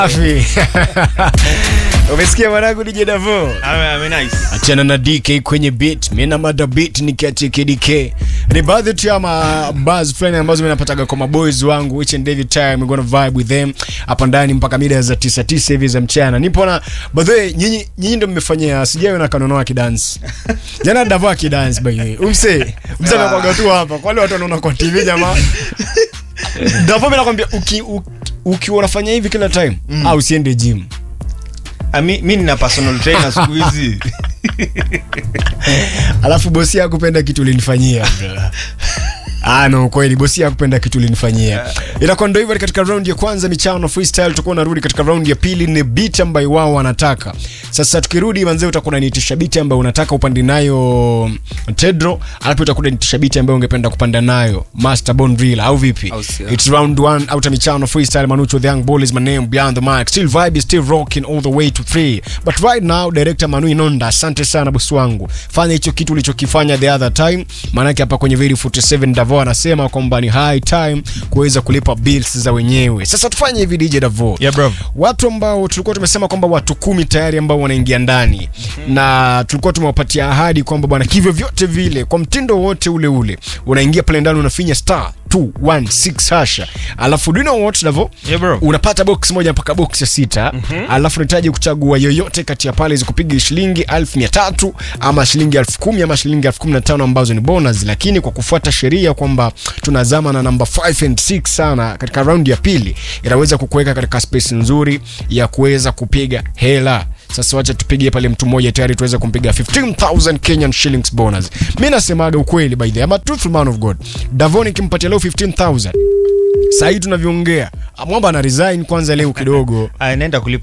Safi. Umesikia mwanangu DJ Davo? Ame, ame nice. Achana na DK kwenye beat. Mimi na mada beat nikiachia KDK. Ni baadhi tu ya mabuzz fulani ambazo mimi napataga kwa maboys wangu which and every time we gonna vibe with them hapa ndani mpaka mida za 9 9 hivi za mchana. Nipo na by the way nyinyi nyinyi ndio mmefanyia sijawe na kanonoa kidance. Jana Davo akidance by the way. Umse. Umse anakuaga tu hapa. Kwa wale watu wanaona kwa TV jamaa. Davo mimi nakwambia uki uki- ukiwa unafanya hivi kila time au usiende gym. Ah, mi, mi nina personal trainer siku hizi. alafu bosi yakupenda kitu ulinifanyia Ah, no kweli bosi yakupenda kitu ulinifanyia inakuwa ndo hivyo katika round ya kwanza michano freestyle tutakuwa narudi katika round ya pili ni beat ambayo wao wanataka sasa tukirudi manzee utakuwa unaniitisha beat ambayo unataka upande nayo tedro alafu utakuwa unaniitisha beat ambayo ungependa kupanda nayo master bond real au vipi Au sio? it's round one out of michano freestyle manucho the young bull is my name beyond the mic still vibe is still rocking all the way to three but right now director manu inonda asante sana bosi wangu fanya hicho kitu ulichokifanya the other time maanake hapa kwenye very 47 davo anasema kwamba ni high time kuweza kulipa bills za wenyewe sasa tufanye hivi dj davo Yeah, bro. watu ambao tulikuwa tumesema kwamba watu kumi tayari ambao wanaingia ndani na tulikuwa tumewapatia ahadi kwamba bwana kivyo vyote vile kwa mtindo wote ule ule unaingia pale ndani unafinya star 216 hasha alafu do you know what Davo? Yeah, bro. unapata box moja mpaka box ya sita alafu unahitaji kuchagua yoyote kati ya pale zikupiga shilingi elfu mia tatu ama shilingi elfu kumi ama shilingi elfu kumi na tano ambazo ni bonus lakini kwa kufuata sheria kwamba tunazama na namba 5 and 6 sana katika raundi ya pili inaweza kukuweka katika space nzuri ya kuweza kupiga hela sasa wacha tupige pale mtu mmoja tayari tuweze kumpiga 15000 Kenyan shillings bonus mi nasemaga ukweli by the way, I'm a truthful man of God Davon kimpatia leo 15000 sahii tunavyoongea mwamba ana resign kwanza leo kidogo Ah, naenda kulipa